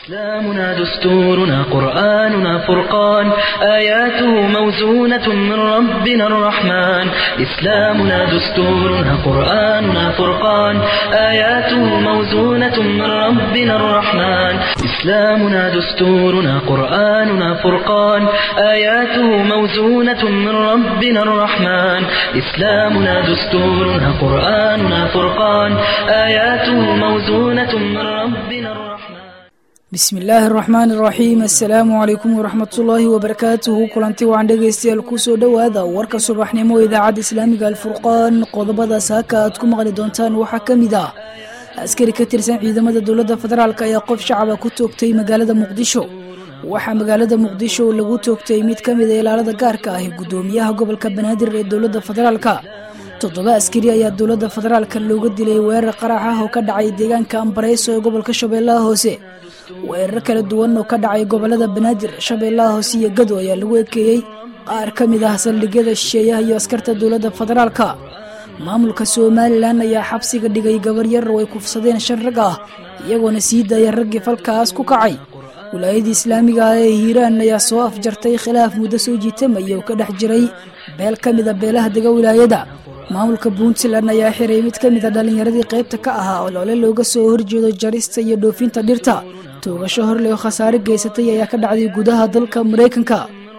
إسلامنا دستورنا قرآننا فرقان آياته موزونة من ربنا الرحمن إسلامنا دستورنا قرآننا فرقان آياته موزونة من ربنا الرحمن إسلامنا دستورنا قرآننا فرقان آياته موزونة من ربنا الرحمن إسلامنا دستورنا قرآننا فرقان آياته موزونة من ربنا الرحمن bismi illaahi araxmaan iraxiim assalaamu calaykum waraxmatullaahi wabarakaatuhu kulanti wacan dhegaystayaal kusoo dhowaada warka subaxnimo idaacadda islaamiga alfurqaan qodobadaas haka aad ku maqli doontaan waxaa ka mid ah askari ka tirsan ciidamada dowladda federaalk ayaa qof shacaba ku toogtay magaalada muqdisho waxaa magaalada muqdisho lagu toogtay mid ka mid a ilaalada gaarka ah ee guddoomiyaha gobolka banaadir ee dowladda federaalka toddoba askari ayaa dowladda federaalka looga dilay weerar qarax ah oo ka dhacay deegaanka ambareyso ee gobolka shabeellaha hoose weerar kala duwan oo ka dhacay gobolada banaadir shabeellaha hoose iyo gado ayaa lagu ekeeyey qaar ka mid ah saldhigyada shisheeyaha iyo askarta dowladda federaalka maamulka somalilan ayaa xabsiga dhigay gabar yar oo ay kufsadeen shan rag ah iyagoona sii daaya raggii falkaas ku kacay wilaayadii islaamiga ah ee hiiraan ayaa soo afjartay khilaaf muddo soo jiitamaya oo ka dhex jiray beel ka mid a beelaha dega wilaayada maamulka puntland ayaa xiray mid ka mid a dhallinyaradii qaybta ka ahaa oo loole looga soo horjeedo jarista iyo dhoofinta dhirta toogasho horley oo khasaare geysatay ayaa ka dhacday gudaha dalka maraykanka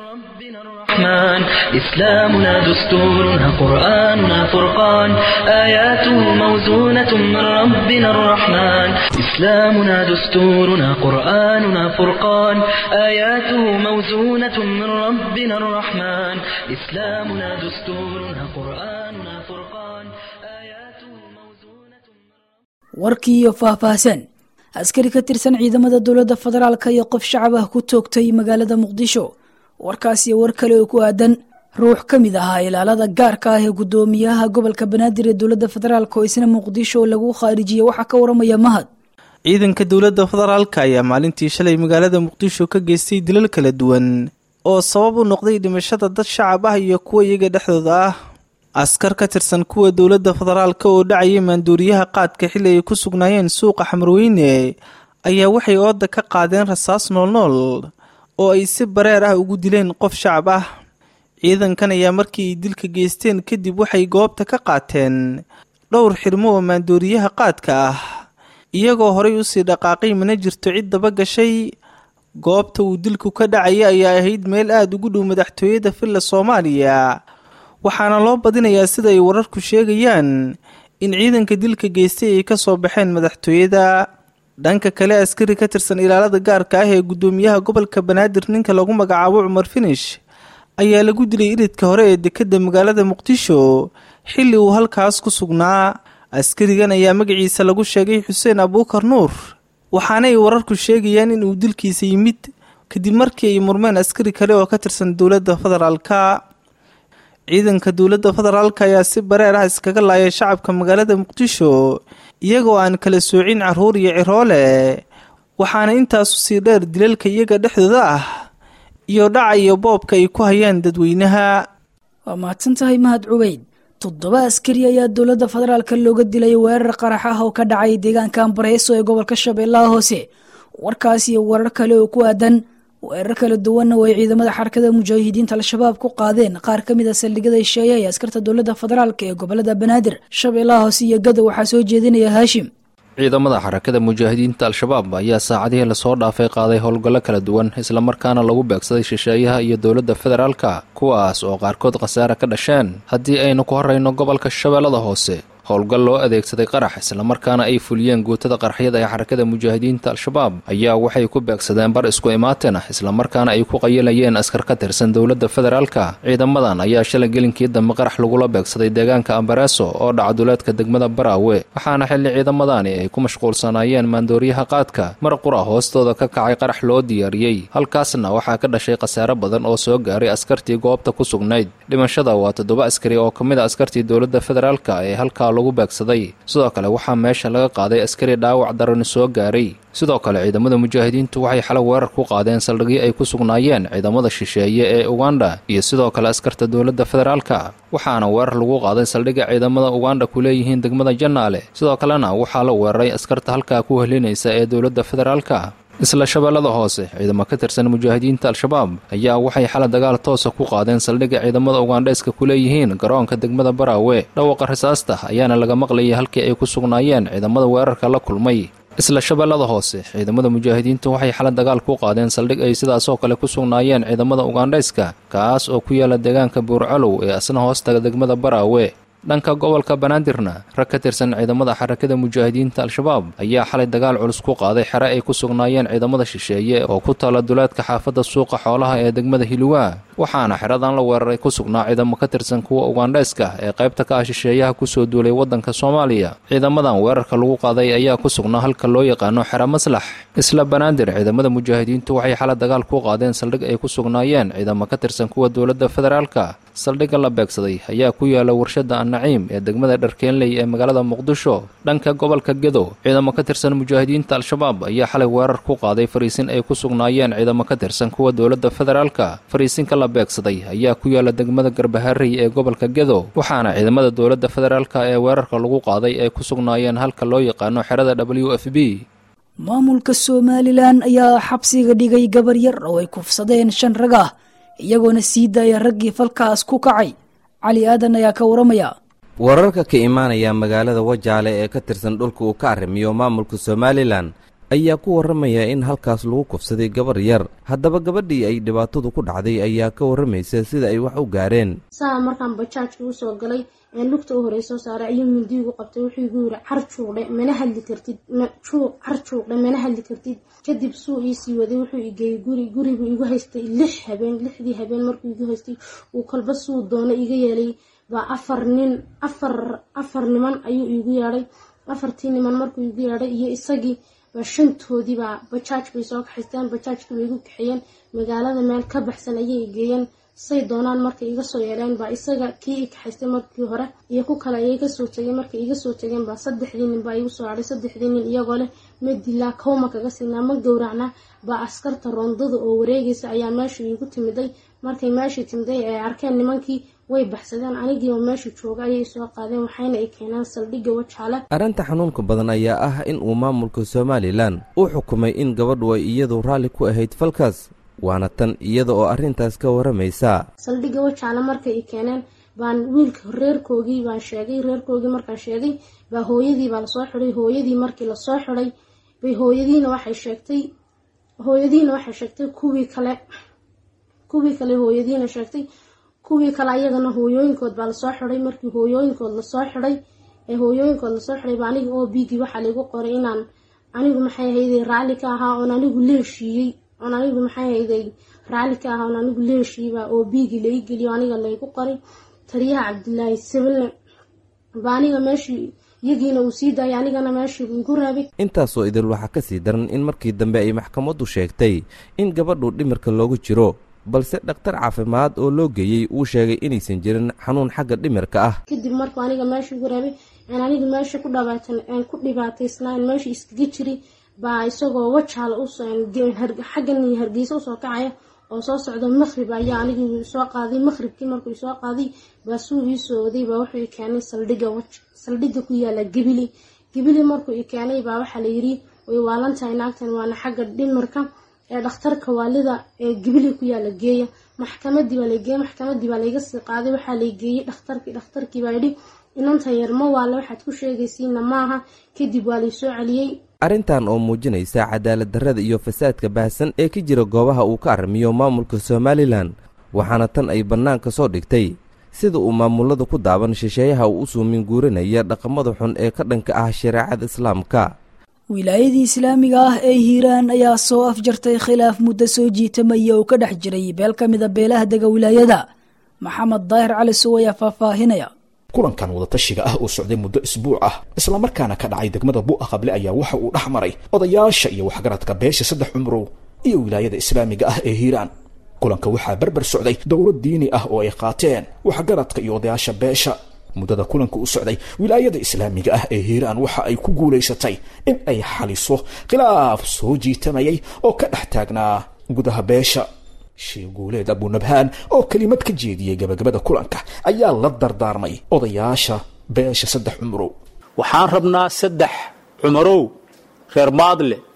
الرحمن إسلامنا دستورنا قرآننا فرقان آياته موزونة من ربنا الرحمن إسلامنا دستورنا قرآننا فرقان آياته موزونة من ربنا الرحمن إسلامنا دستورنا قرآننا فرقان آياته موزونة warkii iyo faahfaahsan askari ka tirsan ciidamada dowladda federaalka iyo qof shacab ah ku toogtay magaalada muqdisho warkaas iyo war kale oo ku aadan ruux ka mid ahaa ilaalada gaarka ah ee guddoomiyaha gobolka banaadir ee dowladda federaalk oo isna muqdisho lagu khaarijiyey waxaa ka waramaya mahad ciidanka dowladda federaalka ayaa maalintii shalay magaalada muqdisho ka geystay dilal kala duwan oo sabab u noqday dhimashada dad shacab ah iyo kuwa iyaga dhexdooda ah askar ka tirsan kuwa dowladda federaalka oo dhacayay maanduuriyaha qaadka xilli ay ku sugnaayeen suuqa xamarweyne ayaa waxay ooda ka qaadeen rasaas noolnool oo ay si bareer ah ugu dileen qof shacab ah ciidankan ayaa markii ay dilka geysteen kadib waxay goobta ka qaateen dhowr xirmo oo maandooriyaha qaadka ah iyagoo horay usii dhaqaaqay mana jirto cid daba gashay goobta uu dilku ka dhacaya ayaa ahayd meel aada ugu dhow madaxtooyada villa soomaaliya waxaana loo badinayaa sida ay wararku sheegayaan in ciidanka dilka geystay ay kasoo baxeen madaxtooyada dhanka kale askari ka tirsan ilaalada gaarka ah ee guddoomiyaha gobolka banaadir ninka lagu magacaabo cumar finish ayaa lagu dilay iridka hore ee dekedda magaalada muqdisho xilli uu halkaas ku sugnaa askarigan ayaa magaciisa lagu sheegay xuseen abuukar nuur waxaana ay wararku sheegayaan in uu dilkiisa yimid kadib markii ay murmeen askari kale oo ka tirsan dowladda federaalka ciidanka dowladda federaalka ayaa si bareer ah iskaga laayay shacabka magaalada muqdisho iyagoo aan kala soocin caruur iyo ciroole waxaana intaasu sii dheer dilalka iyaga dhexdooda ah iyo dhaca iyo boobka ay ku hayaan dadweynaha waa mahadsan tahay mahad cubeyd toddoba askari ayaa dowladda federaalka looga dilay weerar qarax ah oo ka dhacay deegaanka ambareyso ee gobolka shabeellaha hoose warkaas iyo warar kale oo ku aadan weerar kala duwanna oo ay ciidamada xarakada mujaahidiinta al-shabaab ku qaadeen qaar ka mid a saldhigyada hesheeya ee askarta dowladda federaalk ee gobolada banaadir shabeellaha hoose iyo gado waxaa soo jeedinaya haashim ciidamada xarakada mujaahidiinta al-shabaab ayaa saacadihii lasoo dhaafay qaaday howlgallo kala duwan islamarkaana lagu beegsaday shisheeyaha iyo dowladda federaalka kuwaas oo qaarkood khasaare ka dhasheen haddii aynu ku horrayno gobolka shabeellada hoose howlgal loo adeegsaday qarax islamarkaana ay fuliyeen guutada qaraxyada ee xarakada mujaahidiinta al-shabaab ayaa waxay ku beegsadeen bar isku imaateen ah islamarkaana ay ku qayilayeen askar ka tirsan dowladda federaalka ciidamadan ayaa shalay gelinkii dambe qarax lagula beegsaday deegaanka ambareeso oo dhacduleedka degmada baraawe waxaana xilli ciidamadani ay ku mashquulsanaayeen maandooriyaha qaadka mar qura hoostooda ka kacay qarax loo diyaariyey halkaasna waxaa ka dhashay khasaare badan oo soo gaaray askartii goobta ku sugnayd dhimashada waa toddoba askari oo ka mid a askartii dowladda federaalka ee halkaa lagu beegsaday sidoo kale waxaa meesha laga qaaday askari dhaawac darani soo gaaray sidoo kale ciidamada mujaahidiintu waxay xalo weerar ku qaadeen saldhigyo ay ku sugnaayeen ciidamada shisheeye ee uganda iyo sidoo kale askarta dowladda federaalka waxaana weerar lagu qaaday saldhigga ciidamada uganda ku leeyihiin degmada jannaale sidoo kalena waxaa la weeraray askarta halkaa ku helinaysa ee dowladda federaalka isla shabeellada hoose ciidamo ka tirsan mujaahidiinta al-shabaab ayaa waxay xala dagaal toosa ku qaadeen saldhigga ciidamada ugandheeska ku leeyihiin garoonka degmada baraawe dhawaqa rasaasta ayaana laga maqlayay halkii ay ku sugnaayeen ciidamada weerarka la kulmay isla shabeellada hoose ciidamada mujaahidiinta waxay xala dagaal ku qaadeen saldhig ay sidaasoo kale ku sugnaayeen ciidamada ugandhayska kaas oo ku yaala deegaanka buurcalow ee asna hoostaga degmada baraawe dhanka gobolka banaadirna rag ka tirsan ciidamada xarakada mujaahidiinta al-shabaab ayaa xalay dagaal culus ku qaaday xere ay ku sugnaayeen ciidamada shisheeye oo ku taala duleedka xaafadda suuqa xoolaha ee degmada hiluwaa waxaana xeradan la weeraray ku sugnaa ciidamo ka tirsan kuwa ugandheeska ee qaybta ka ah shisheeyaha kusoo duulay waddanka soomaaliya ciidamadan weerarka lagu qaaday ayaa ku sugnaa halka loo yaqaano xero maslax isla banaadir ciidamada mujaahidiintu waxay xala dagaal ku qaadeen saldhig ay ku sugnaayeen ciidamo ka tirsan kuwa dowladda federaalka saldhigga la beegsaday ayaa ku yaala warshadda annaciim ee degmada dharkeenley ee magaalada muqdisho dhanka gobolka gedo ciidamo ka tirsan mujaahidiinta al-shabaab ayaa xalay weerar ku qaaday fariisin ay ku sugnaayeen ciidamo ka tirsan kuwa dowladda federaalka fariisinka la beegsaday ayaa ku yaala degmada garbaharey ee gobolka gedo waxaana ciidamada dowladda federaalka ee weerarka lagu qaaday ay ku sugnaayeen halka loo yaqaano xerada w f b maamulka somalilan ayaa xabsiga dhigay gabar yar oo ay kufsadeen shan rag ah iyagoona sii daaya raggii falkaas ku kacay cali aadan ayaa ka waramaya wararka ka imaanaya magaalada wajaale ee ka tirsan dhulka uu ka arrimiyo maamulka somalilan ayaa ku warramaya in halkaas lagu kufsaday gabar yar haddaba gabadhii ay dhibaatadu ku dhacday ayaa ka warramaysa sida ay wax u gaareen saa markaan bajaajka usoo galay een lugta u horey soo saaray ayuu mindiigu qabtay wuxuu igu yiri car juuqdhe mana hadli kartid juuq car juuqdhe mana hadli kartid kadib suu iisii waday wuxuu igeeyey guri gurigu igu haystay lix habeen lixdii habeen markuu igu haystay uu kolba suu doono iga yeelay baa afar nin afar afar niman ayuu iigu yeedhay afartii niman markuu igu yeedhay iyo isagii baa shantoodii baa bajaaj bay soo kaxaysteen bajaajkii bay igu kaxeeyeen magaalada meel ka baxsan ayay igeeyeen say doonaan markay iga soo yeeleen baa isaga kii i kaxaystay markii hore iyo ku kale ayay kasoo tegeen markay iga soo tegeen baa saddexdii nin baa igu soo hadhay saddexdii nin iyagoo leh ma dilaa kawma kaga siinaa ma gowracnaa baa askarta roondada oo wareegaysa ayaa meesha iigu timiday markay meeshii timiday ay arkeen nimankii way baxsadeen anigiiba meesha jooga ayay soo qaadeen waxayna ay keeneen saldhigga wajaale arrinta xanuunka badan ayaa ah in uu maamulka somalilan u xukumay in gabadhu ay iyadu raalli ku ahayd falkaas waana tan iyada oo arrintaas ka warramaysa saldhigga wajaale markay i keeneen baan wiilka reerkoogii baan sheegay reerkoogii markaan sheegay baa hooyadii baa lasoo xidhay hooyadii markii lasoo xidhay bay hooyadiina waxay sheegtay hooyadiina waxay sheegtay kuwii kale kuwii kale hooyadiina sheegtay kuwii kale ayagana hooyooyinkood baa lasoo xidhay markii hooyooyinkood lasoo xidhay ee hooyooyinkood lasoo xidhay baa aniga oo biigii waxaa laigu qoray inaan anigu maxay ahayday raalli ka ahaa oon anigu leeshiiyey oon anigu maxay ahayday raalli ka ahaa oon anigu leeshiiyey baa oo biigii lai geliyo aniga laygu qoray taliyaha cabdilaahi sabille baa aniga meeshii iyagiina uu sii daayay anigana meeshii igu raabay intaasoo idil waxaa ka sii daran in markii dambe ay maxkamaddu sheegtay in gabadhu dhimirka loogu jiro balse dhakhtar caafimaad oo loo geeyey uu sheegay inaysan jirin xanuun xagga dhimirka ah kadib markuu aniga meesha igu raabay aan aniga meesha ku dhabaatan aan ku dhibaataysnaa in meesha iskaga jiri baa isagoo wajaala xaggan hargeysa usoo kacaya oo soo socda maqrib ayaa anigii soo qaaday maqribkii markuu soo qaaday baa suu ii soo waday baa wuxuu i keenay saldhigga waj saldhigga ku yaala gabili gabili markuu i keenay baa waxaa layidhi way waalantahay naagtan waana xagga dhimirka ee dhakhtarka waalida ee gabili ku yaala geeya maxkamadii baa lageeyey maxkamadii baa layga sii qaaday waxaa laygeeyey dhakhtarkii dhakhtarkii baa yidhi inantan yar ma waale waxaad ku sheegaysiina maaha kadib waa laysoo celiyey arrintan oo muujinaysa cadaalad darrada iyo fasaadka baahsan ee ka jira goobaha uu ka arrimiyo maamulka somalilan waxaana tan ay bannaanka soo dhigtay sida uu maamulada ku daaban shisheeyaha uu u suumin guuranaya dhaqamada xun ee ka dhanka ah shareecada islaamka wilaayadii islaamiga ah ee hiiraan ayaa soo afjartay khilaaf muddo soo jiitamaya oo ka dhex jiray beel ka mida beelaha dega wilaayada maxamed daahir cali sow ayaa faahfaahinaya kulankan wadatashiga ah oo socday muddo isbuuc ah islamarkaana ka dhacay degmada bu'a qable ayaa waxa uu dhex maray odayaasha iyo waxgaradka beesha saddex cumrow iyo wilaayada islaamiga ah ee hiiraan kulanka waxaa berber socday dowlad diini ah oo ay qaateen waxgaradka iyo odayaasha beesha muddada kulanka u socday wilaayada islaamiga ah ee hiiraan waxa ay ku guulaysatay in ay xaliso khilaaf soo jiitamayay oo ka dhex taagnaa gudaha beesha sheekh guuleed abunabhaan oo kelimad ka jeediyey gabagabada kulanka ayaa la dardaarmay odayaasha beesha saddex cumrow waxaan rabnaa saddex cumarow reer maadle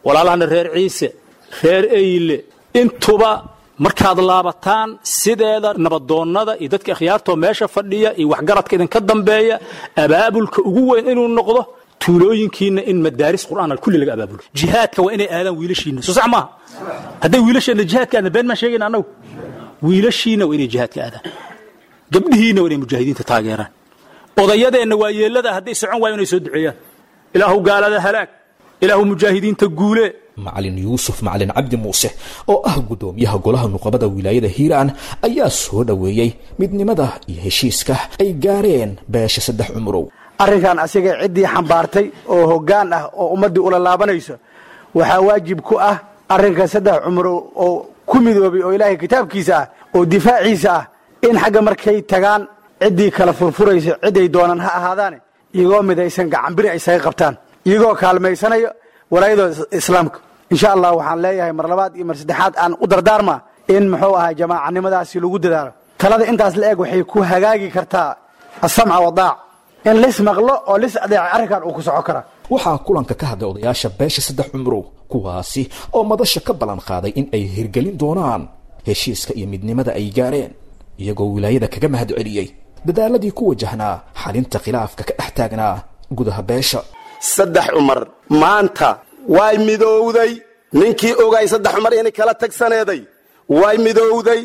walaalahana reer ciise reer eyle intuba markaad laabataan sideeda nabadoonnada iyo dadka akhyaartoo meesha fadhiya iyo waxgaradka idinka dambeeya abaabulka ugu weyn inuu noqdo tuulooyinkiina in madaaris qur'aan kulli laga abaabulo jihaadka waa inay aadaan wiilashiina soo sax maaha hadday wiilasheenna jihaadka aadna been maan sheegayna annagu wiilashiina waa inay jihaadka aadaan gabdhihiina waa inay mujaahidiinta taageeraan odayadeenna waa yeellada hadday socon waayo inay soo duceeyaan ilaahu gaalada halaag ilaahu mujaahidiinta guule macalin yuusuf macalin cabdi muuse oo ah guddoomiyaha golaha nuqabada wilaayada hiiraan ayaa soo dhoweeyey midnimada iyo heshiiska ay gaareen beesha saddex cumurow arrinkan asiga ciddii xambaartay oo hoggaan ah oo ummaddii ula laabanayso waxaa waajib ku ah arrinka saddex cumurow oo ku midoobay oo ilaahay kitaabkiisa ah oo difaaciisa ah in xagga markay tagaan ciddii kala furfuraysa ciday doonaan ha ahaadaane iyagoo midaysan gacanbiri ay saga qabtaan iyagoo kaalmaysanayo walaayadooda islaamka insha allah waxaan leeyahay mar labaad iyo mar saddexaad aan u dardaarmaa in muxuu ahaa jamaacanimadaasi lagu dadaalo talada intaas la eg waxay ku hagaagi kartaa asamca wadaac in lis maqlo oo lis adeeca arrinkan uu ku soco karaa waxaa kulanka ka hadlay odayaasha beesha saddex cumurow kuwaasi oo madasha ka ballan qaaday in ay hirgelin doonaan heshiiska iyo midnimada ay gaareen iyagoo wilaayada kaga mahad celiyey dadaaladii ku wajahnaa xalinta khilaafka ka dhex taagnaa gudaha beesha saddex cumar maanta way midowday ninkii ogay saddex cumar inay kala tagsaneeday way midowday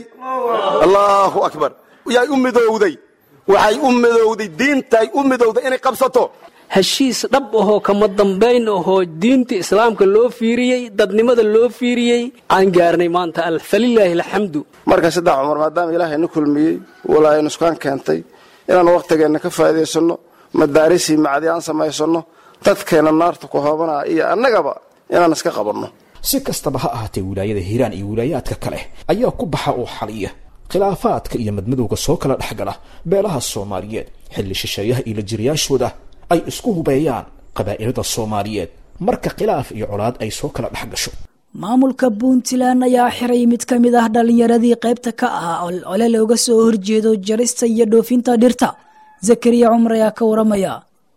allaahu akbar yay u midowday waxay u midowday diintay u midowday inay qabsato heshiis dhab ahoo kama dambayn ahoo diinta islaamka loo fiiriyey dadnimada loo fiiriyey aan gaarnay maanta falilaahi alxamdu marka saddex cumar maadaama ilaahay na kulmiyey walaayo nuskaan keentay inaan wakhtigeenna ka faa'iidaysanno madaarisii macdi aan samaysanno dadkeenna naarta ku hoobanaa iyo annagaba inaan iska qabanno si kastaba ha ahaatee wilaayada hiiraan iyo wilaayaadka kale ayaa ku baxa oo xaliya khilaafaadka iyo madmadowga soo kala dhexgala beelaha soomaaliyeed xilli shisheeyaha iyo lajiriyaashooda ay isku hubeeyaan qabaa'ilada soomaaliyeed marka khilaaf iyo colaad ay soo kala dhex gasho maamulka puntland ayaa xiray mid ka mid ah dhallinyaradii qaybta ka ahaa ole looga soo horjeedo jarista iyo dhoofinta dhirta zakariya cumar ayaa ka waramaya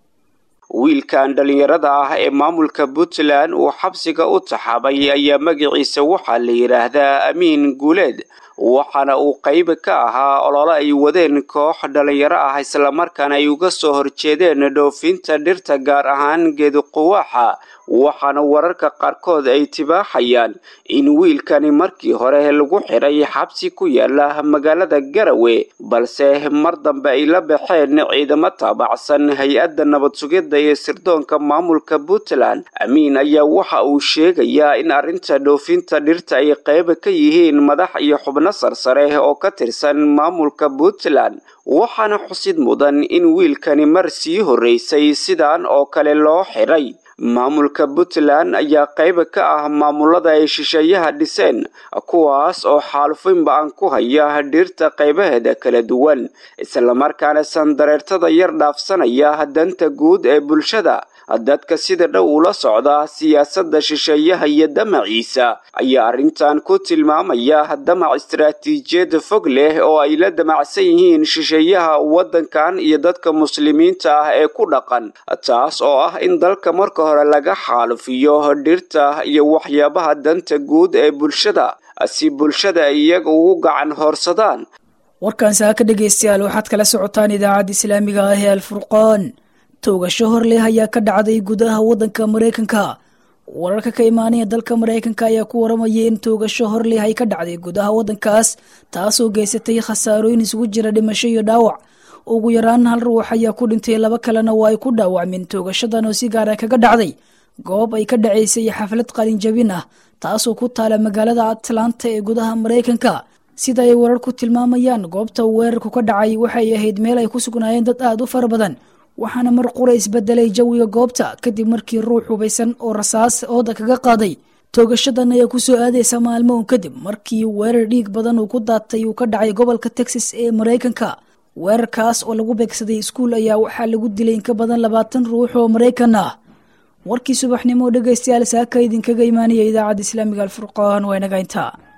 wiilkan dhallinyarada ah ee maamulka puntland uu xabsiga u taxaabay ayaa magaciisa waxaa la yidhaahdaa amiin guuleed waxaana uu qayb ka ahaa olole ay wadeen koox dhallinyaro ah islamarkaana ay uga soo horjeedeen dhoofinta dhirta gaar ahaan geeduquwaaxa waxaana wararka qaarkood ay tibaaxayaan in wiilkani markii hore lagu xiray xabsi ku yaala magaalada garawe balse mar dambe ay la baxeen ciidamo taabacsan hay-adda nabad sugidda iyo sirdoonka maamulka puntland amiin ayaa waxa uu sheegayaa in arrinta dhoofinta dhirta ay qayb ka yihiin madax iyo xubno sarsare oo ka tirsan maamulka puntland waxaana xusid mudan in wiilkani mar sii horreysay sidan oo kale loo xiray maamulka puntland ayaa qayb ka ah maamulada ay shisheeyaha dhiseen kuwaas oo xaalufinba-an ku haya dhirta qaybaheeda kala duwan islamarkaana sandareertada yar dhaafsanaya danta guud ee bulshada dadka sida dhow ula socda siyaasadda shisheeyaha iyo damaciisa ayaa arrintan ku tilmaamaya damac istaraatiijiyad fog leh oo ay la damacsan yihiin shisheeyaha waddankan iyo dadka muslimiinta ah ee ku dhaqan taas oo ah in dalka marka hore laga xaalufiyo dhirta iyo waxyaabaha danta guud ee bulshada si bulshada ay iyaga ugu gacan hoorsadaan warkan saa ka dhegaystayaal waxaad kala socotaan idaacadda islaamiga ah ee alfurqaan toogasho hor leh ayaa ka dhacday gudaha waddanka maraykanka wararka ka imaanaya dalka maraykanka ayaa ku waramaya in toogasho hor leh ay ka dhacday gudaha waddankaas taasoo geysatay khasaarooyin isugu jira dhimasho iyo dhaawac ugu yaraan hal ruux ayaa ku dhintay laba kalena waa ay ku dhaawacmeen toogashadan oo si gaara kaga dhacday goob ay ka dhacaysay xaflad qalinjabin ah taasoo ku taala magaalada atlanta ee gudaha maraykanka sida ay warar ku tilmaamayaan goobta weerarku ka dhacay waxay ahayd meel ay ku sugnaayeen dad aada u fara badan waxaana mar qura isbedelay jawiga goobta kadib markii ruux hubaysan oo rasaas ooda kaga qaaday toogashadan ayaa kusoo aadaysa maalmo un kadib markii weerar dhiig badan uu ku daatay uu ka dhacay gobolka texas ee maraykanka weerarkaas oo lagu beegsaday iskuul ayaa waxaa lagu dilay inka badan labaatan ruux oo maraykan ah warkii subaxnimo dhegaystayaal saaka idinkaga imaanaya idaacadda islaamiga alfurqaan waa inaga intaa